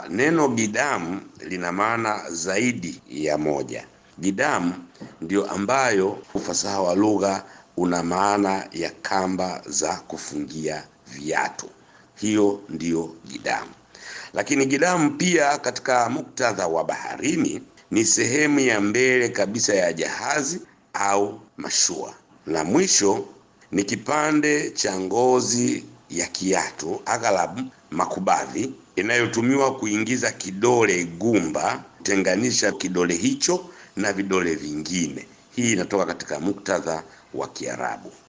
neno gidamu lina maana zaidi ya moja. Gidamu ndio ambayo ufasaha wa lugha una maana ya kamba za kufungia viatu, hiyo ndiyo gidamu. Lakini gidamu pia katika muktadha wa baharini ni sehemu ya mbele kabisa ya jahazi au mashua. La mwisho ni kipande cha ngozi ya kiatu, aghalabu makubadhi, inayotumiwa kuingiza kidole gumba, kutenganisha kidole hicho na vidole vingine. Hii inatoka katika muktadha wa Kiarabu.